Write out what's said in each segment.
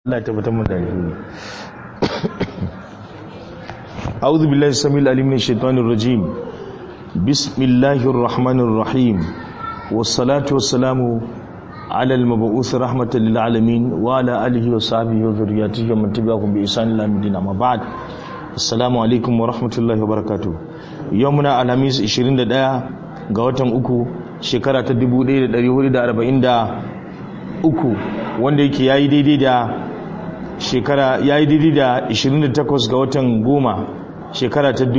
Allah ya tabbatar mu da alheri أعوذ بالله السميع العليم من الشيطان الرجيم بسم الله الرحمن الرحيم والصلاة والسلام على المبعوث رحمة للعالمين وعلى آله وصحبه وذرياته ومن تبعهم بإحسان إلى يوم الدين أما بعد السلام عليكم ورحمة الله وبركاته يومنا الخميس 21 ga watan uku shekara ta 1443 wanda yake yayi daidai da shekara yayi daidai da 28 ga watan goma shekara ta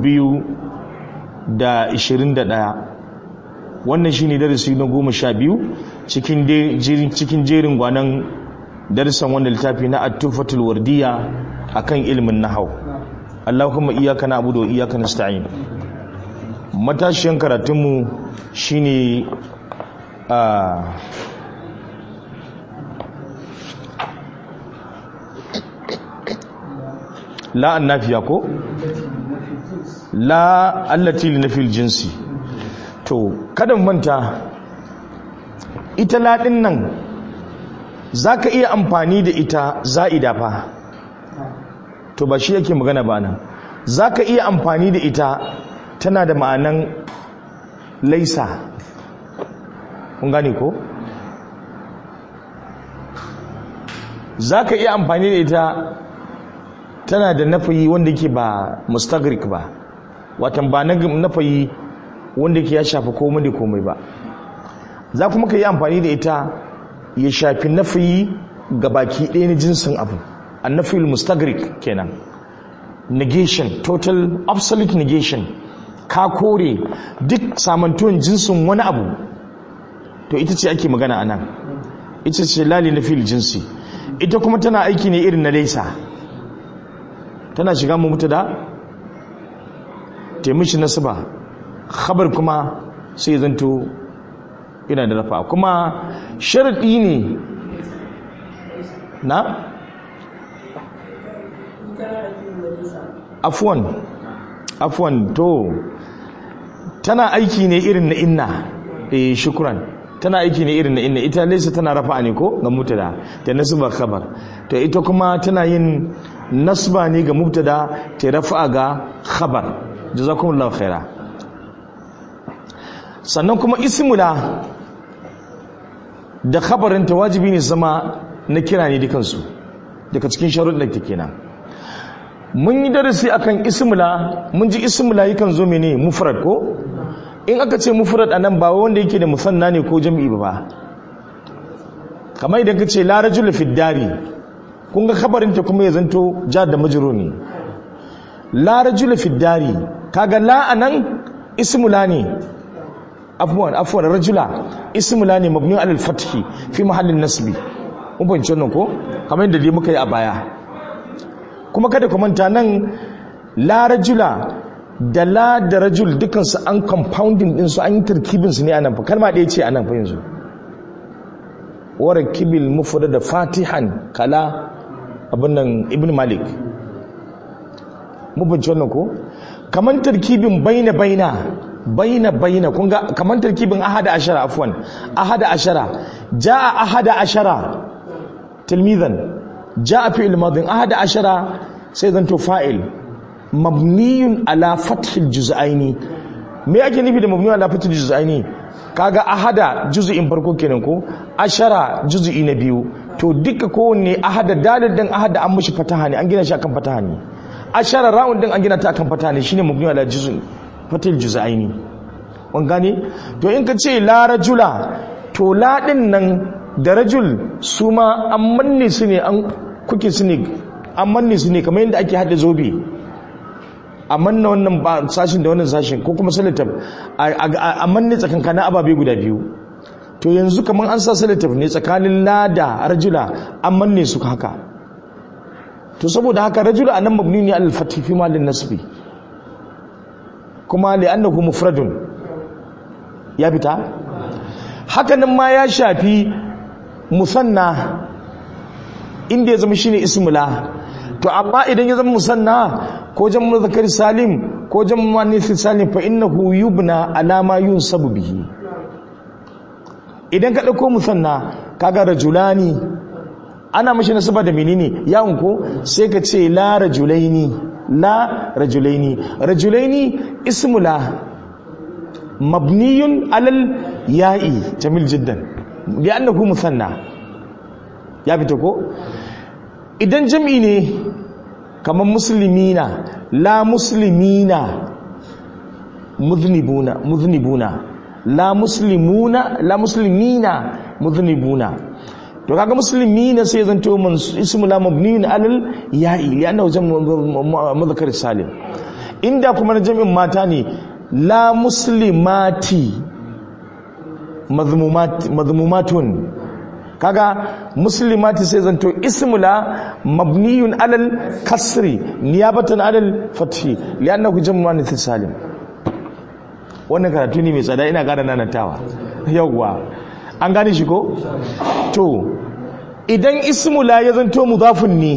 2021 wannan shine darasi na goma sha biyu cikin jerin gwanan darasan wanda littafi na at-tufatul wardiya akan ilmin nahau Allahumma iyyaka na'budu wa iyyaka nasta'in matashiyan karatunmu shine a la annafiya ko la allati linafil jinsi to kada manta ita ladin nan zaka iya amfani da ita za'ida fa to ba shi yake magana ba nan zaka iya amfani da ita tana da ma'anan laisa kun gane ko zaka iya amfani da ita tana da nafayi wanda ke ba mustagrik ba watan ba na nafayi wanda ke ya shafi komai da komai ba za kuma ka yi amfani da ita ya shafi nafayi ga baki ɗaya na jinsin abu an nafiyul mustagrik kenan negation total absolute negation ka kore duk samantuwan jinsin wani abu to ita ce ake magana a nan ita ce lali na fil jinsi ita kuma tana aiki ne irin na laisa tana shiga mu mutu da taimishi nasiba khabar kuma sai zanto ina da rafa kuma sharaɗi ne na afwan afwan to tana aiki ne irin na inna eh shukran tana aiki ne irin na inna ita laysa tana rafa ne ko ga mutada da nasba khabar to ita kuma tana yin nasba ne ga mubtada ta rafa ga khabar jazakumullahu khaira sannan kuma ismula da khabarin ta wajibi ne zama na kira ne dukansu daga cikin sharuɗin ta kenan mun yi darasi akan ismula mun ji ismula yakan zo mene mufrad ko in aka ce mufrad anan ba wanda yake da musanna ne ko jam'i ba kamar idan ka ce la rajul fi dari kun ga khabarinta kuma ya zanto jar da majrur ne la rajul fi dari kaga la anan ismula ne afwan afwan rajula ismula ne mabni ala al-fathi fi mahallin nasbi mun bayyana wannan ko kamar yadda dai muka yi a baya kuma kada ku manta nan la rajula da la da rajul dukansu an compounding din su an yi tarkibin su ne anan fa kalma ɗaya ce anan fa yanzu wara kibil mufrad da fatihan kala abin nan ibn malik mu bince wannan ko kaman tarkibin baina baina baina baina kun ga kaman tarkibin ahada ashara afwan ahada ashara jaa ahada ashara tilmizan jaa fi'il madin ahada ashara sai zanto fa'il mabniyun ala fathil juz'aini me ake nufi da mabniyun ala fathil juz'aini kaga ahada juz'in farko kenan ko ashara juz'i na biyu to duka kowanne ahada dalil din ahada an mishi fataha ne an gina shi akan fataha ne ashara ra'un din an gina ta akan fataha ne shine mabniyun ala juz'in fathil juz'aini kun gane to in ka ce la rajula to la din nan da rajul su ma an manne su ne an kuke su ne an manne su ne kamar yadda ake hada zobe a manna wannan sashin da wannan sashin ko kuma salatab a manne tsakankanin ababe guda biyu to yanzu kamar an sa salatab ne tsakanin lada rajula an manne su haka to saboda haka rajula anan mabni ne al fatih fi malin nasbi kuma li annahu mufradun ya fita hakanan ma ya shafi musanna inda ya zama shine ismula to amma idan ya zama musanna ko jam'u zakari salim ko jam'u muannath salim fa innahu yubna ala ma yunsabu bihi idan ka dauko musanna kaga rajulani ana mashi nasaba da menene yawon ko sai ka ce la rajulaini la rajulaini rajulaini ismu la mabniyun alal ya'i jamil jiddan li'annahu musanna ya fita ko idan jam'i ne kamar muslimina la muslimina muznibuna muznibuna la muslimuna la muslimina muznibuna to kaga muslimina sai zanto man ismu la mabniun alal ya'i li'annahu jam'u mudhakkar salim inda kuma jami'in mata ne la muslimati mazmumatun kaga muslimati sai zanto ismu la mabniyun alal kasri niyabatan alal fathi li'annahu jam'u muannath salim wannan karatu ne mai tsada ina gara nanatawa yawwa an gane shi ko to idan ismu la ya zanto mudafun ne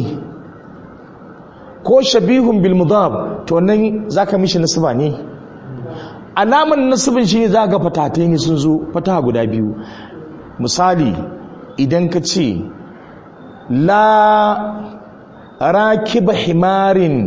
ko shabihun bil mudaf to nan zaka mishi nasaba ne alaman nasibin shi ne za ga fatatai ne sun zo fataha guda biyu misali idan ka ce la rakiba himarin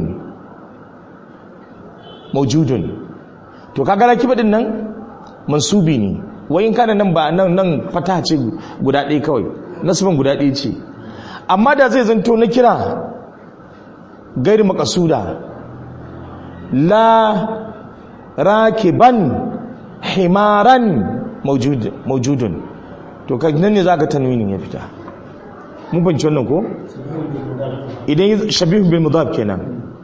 maujudun to kaga rakiba din nan mansubi ne wayin kana nan ba nan nan fataha ce guda ɗaya kawai nasibin guda ɗaya ce amma da zai zanto na kira gairi makasuda la rakiban himaran maujudun to nan ne za ka tanwinin ya fita mun banci wannan ko idan shabihu bil mudaf kenan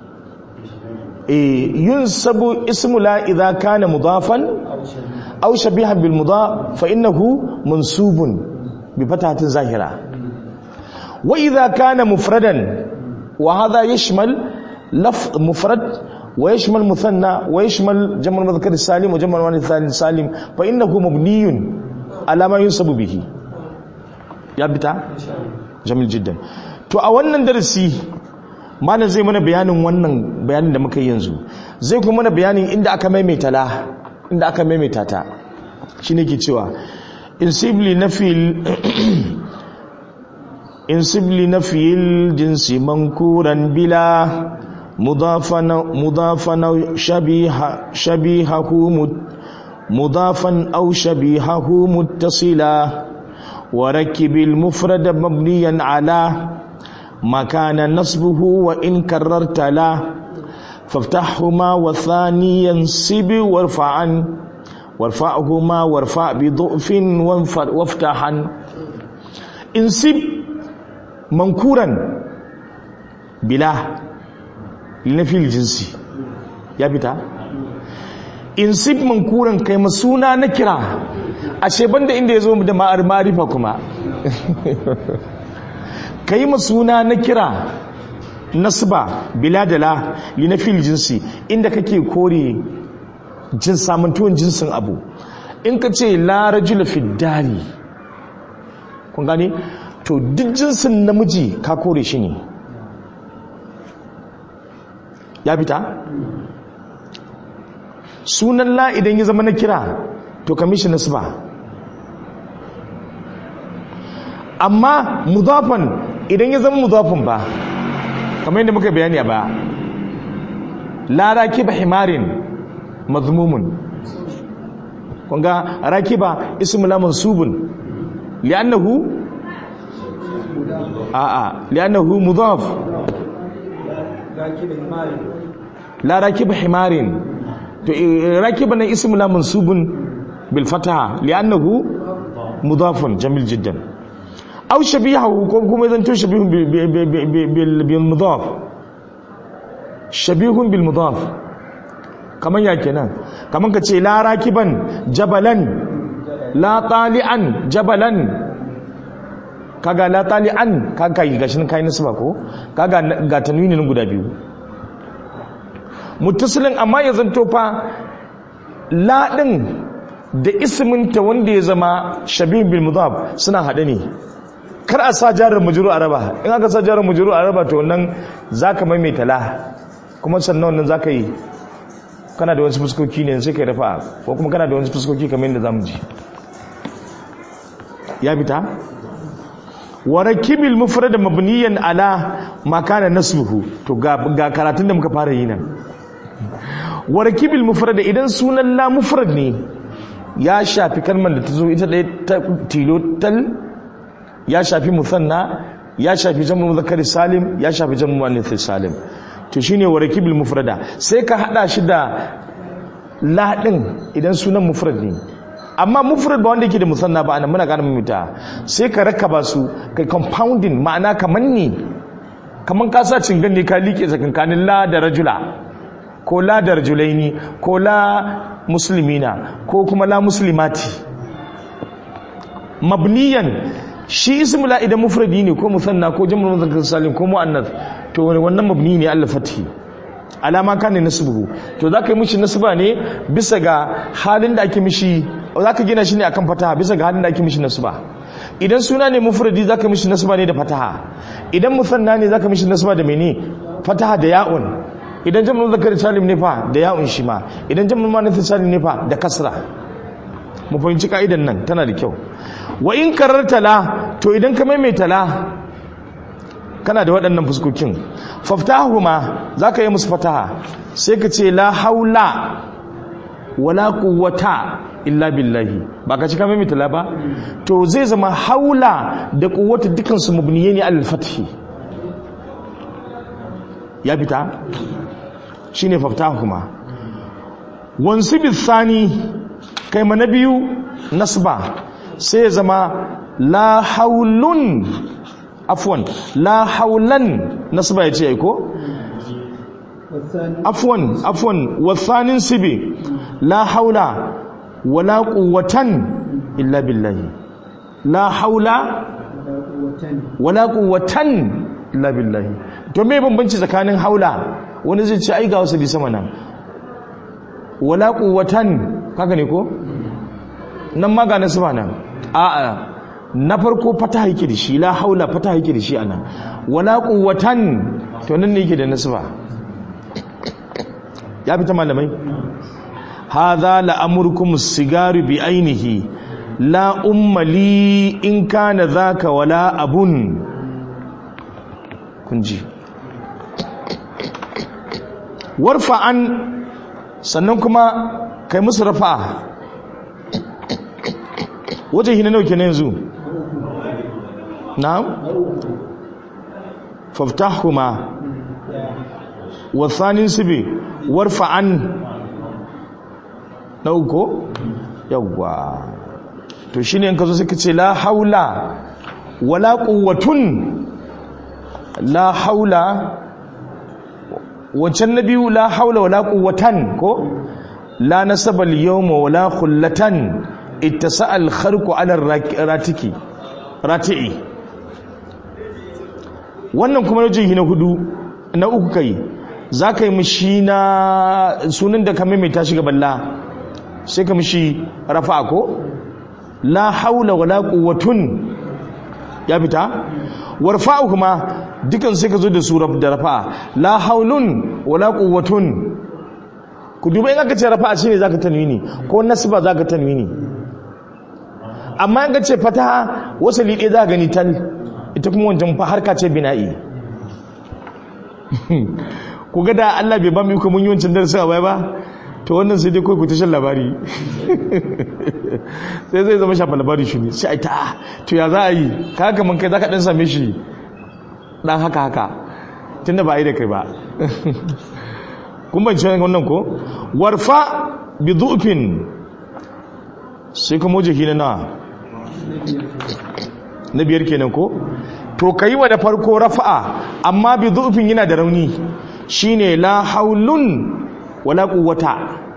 eh yunsabu ismu la idha kana mudafan aw shabihan bil mudaf fa innahu mansubun bi fatahatin zahira wa idha kana mufradan wa hadha yashmal lafz mufrad ويشمل مثنى ويشمل جمع المذكر السالم وجمع المؤنث السالم فانه مبني على ما ينسب به ya bita jamil jiddan to a wannan darasi malam zai mana bayanin wannan bayanin da muka yi yanzu zai kuma mana bayanin inda aka maimaita la inda aka maimaita ta shine ke cewa insibli nafil insibli nafil jinsi mankuran bila مضافا مضافا شبيه شبيهه مضافا او شبيهه متصلا وركب المفرد مبنيا على ما كان نصبه وان كررت لا فافتحهما والثاني ينصب وارفعا وارفعهما وارفع بضعف وافتحا انصب منكورا بلا linafil jinsi ya fita in sif mankuran kai masuna na kira ashe banda inda ya zo da ma'ar marifa kuma kai masuna na kira nasba biladala linafil jinsi inda kake kore jin samantuwan jinsin abu in ka ce la rajula fiddari kun gane to duk jinsin namiji ka kore shi ne ya fita sunan la idan ya zama na kira to kamishi nasba amma mudafan idan ya zama mudafan ba kamar yadda muka bayani ba la rakiba himarin mazmumun kunga rakiba ismu la mansubun li'annahu a'a li'annahu mudaf la rakiba himarin to rakiba nan ismu la mansubun bil fataha li'annahu mudafun jamil jiddan aw shabihahu ko kuma zan to shabihun bil bil mudaf shabihun bil mudaf kaman ya kenan kaman ka ce la rakiban jabalan la tali'an jabalan kaga la tali'an kaga yi gashin kai nisba ko kaga ga tanwinin guda biyu muttasilin amma ya zanto fa la din da isminta wanda ya zama shabih bil mudaf suna hade ne kar a sa jarar mujuru araba in aka sa jarar mujuru araba to wannan zaka maimaita la kuma sannan wannan zaka yi kana da wasu fuskoki ne sai kai rafa ko kuma kana da wasu fuskoki kamar yadda zamu ji ya bita wa rakibil mufrad mabniyan ala ma kana nasbuhu to ga, ga karatun da muka fara yi nan wa rakibil mufrad idan sunan la mufrad ne ya shafi kalmar da ta zo ita ɗaya ta tilo tal ya shafi musanna ya shafi jam'u muzakkar salim ya shafi jam'u muannath salim to shine wa rakibil mufrada sai ka hada shi da la din idan sunan mufrad ne amma mufrad ba wanda yake da musanna ba anan muna gane mimita sai ka rakaba su kai compounding ma'ana kaman ne kaman ka sa cingan ne ka liƙe tsakankanin la da rajula ko la da rajulaini ko la muslimina ko kuma la muslimati mabniyan shi ismu la idan mufradi ne ko musanna ko jam'ul muzakkar salim ko muannath to wannan mabni ne Allah fathi alama kana nasbuhu to zaka yi mishi nasba ne bisa ga halin da ake mishi zaka gina shi ne akan fataha bisa ga halin da ake mishi nasba idan suna ne mufradi zaka mishi nasba ne da fataha idan musanna ne zaka mishi nasba da mene fataha da ya'un idan jam'ul muzakkar salim ne fa da ya'un shi ma idan jam'ul muannath salim ne fa da kasra mu fahimci ka'idan nan tana da kyau wa in kararta la to idan ka maimaita la kana da waɗannan fuskokin faftahuma za ka yi musu fataha sai ka ce la haula wala quwwata illa billahi ba ka ci ka maimaita la ba to zai zama haula da quwwata dukan su mabniye ne al fathi ya fita shine faftahuma wansu bisani kai ma na biyu nasba sai ya zama la haulun afwan la haulan nasba ya ce ko afwan afwan wasanin sibi la haula wala quwwatan illa billahi la haula wala quwwatan illa billahi to me bambanci tsakanin haula wani zai ce ai ga wasu bi sama nan wala quwwatan kaga ne ko nan ma ga nasu nan a'a na farko fata yake da shi la haula fata yake da shi anan wala quwwatan to nan ne yake da nasba ya fita malamai hadha la amrukum sigaru bi ainihi la ummali in kana zaka wala abun kunji warfa'an sannan kuma kai musu rafa'a wajen hina nauke na yanzu na'am faftahuma wasanin sibi warfa'an na uku yawwa to shine in ka zo suka ce la haula wala quwwatun la haula wancan na biyu la haula wala quwwatan ko la nasaba al-yawma wala khullatan ittasa al-kharqu ala ratiki rati'i wannan kuma wajen na hudu na uku kai za ka yi mishi na sunan da ka maimaita shi gaban la sai ka mishi rafa ko la haula wala quwwatun ya fita warfa'u kuma dukan sai ka zo da su da rafa la haulun wala quwwatun ku duba in aka ce rafa shine zaka tanwini ko nasba zaka tanwini amma in ka ce fataha wasali ɗaya za gani tal ita kuma wancan fa harka ce bina'i ku ga da Allah bai ba mu iko mun yi wancan darasin a baya ba to wannan sai dai kai ku tashin labari sai zai zama shafa labari shi ne sai ai ta to ya za a yi ka haka mun kai zaka dan same shi dan haka haka tunda ba a yi da kai ba kun ban ci wannan ko warfa bi du'fin sai kuma wajen na na na biyar kenan ko to ka yi wa da farko rafa'a amma bi zuufin yana da rauni shine la haulun wala quwwata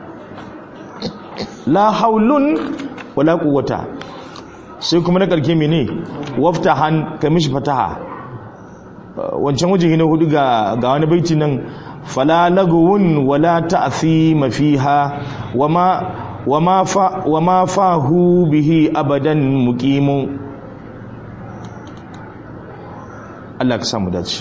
la haulun wala quwwata sai kuma na karke mene waftahan ka mishi fataha wancan waje na hudu ga ga wani baiti nan fala lagwun wala ta'thima fiha wama wama fa wama fahu bihi abadan muqimun Allah ka samu dace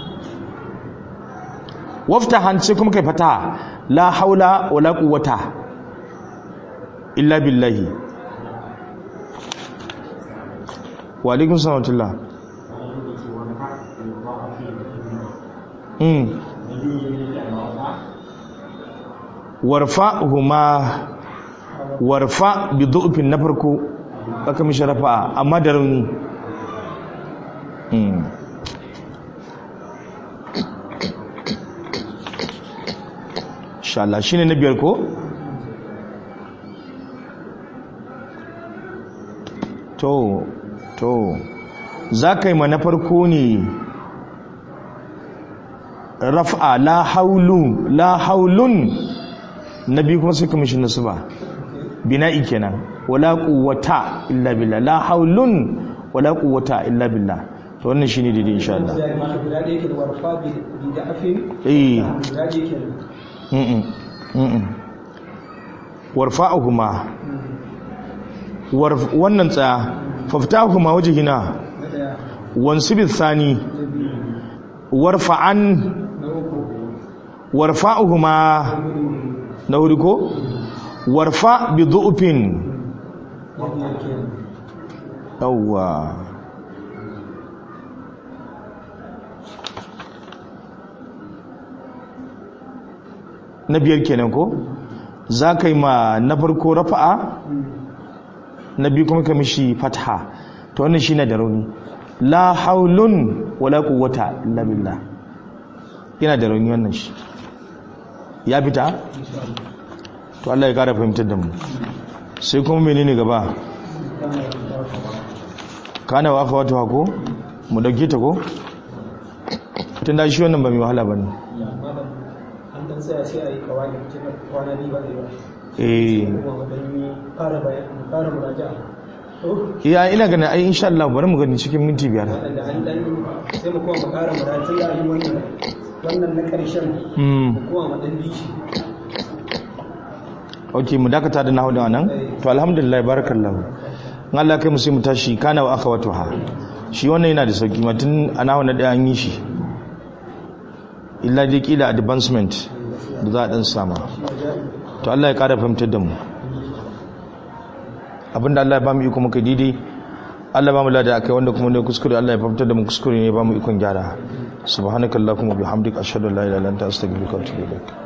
wafta hanci kuma kai fata la haula wala quwwata illa billahi wa alaikum salam mm warfa huma warfa bi du'fin na farko aka mishi rafa'a amma da rauni mm insha Allah shine na biyar ko to to za ka yi ma na farko ne raf'a la haulu la haulun na biyu kuma sai kamishin nasu ba bina'i kenan wala quwwata illa billah la haulun wala quwwata illa billah to wannan shine daidai insha Allah guda da yake da warfa bi da afin eh guda da yake mm mm warfa'uhuma warf wannan tsaya faftahuma wajhina na daya wansibith thani na biyu warfa'an na uku warfa'uhuma na hudu ko warfa bi du'fin na biyar kenan yawwa na biyar kenan ko za ka yi ma na farko rafa'a na biyu kuma ka mishi fatha to wannan shi na da rauni la haulun wala quwwata illa billah yana da rauni wannan shi ya fita to Allah ya kara fahimtar da mu sai kuma menene gaba kana wa aka wata ko mu dauke ta ko tun da shi wannan ba mai wahala ba ne malam an dan tsaya sai a yi kawai cikin kwana biyu ba da yawa eh kuma wadanni fara bayan fara muraja'a to iya ina ganin ai insha Allah bari mu gani cikin minti biyar waɗanda an dan sai mu kuma mu ƙara muraja'a ya yi wannan wannan na ƙarshen mm mu kuma mu dan bishi ok mu dakata da nahu da nan to alhamdulillah barakallahu in Allah kai mu sai mu tashi kana wa aka wato ha shi wannan yana da sauki matun a nahu na daya an yi shi illa dai kila advancement da za a dan sama to Allah ya kara fahimtar da mu abinda Allah ya ba mu iko muka didi Allah ba mu lada akai wanda kuma ne kuskure Allah ya fahimtar da mu kuskure ne ba mu ikon gyara subhanakallahumma bihamdika ashhadu an la ilaha illa anta astaghfiruka wa atubu ilaik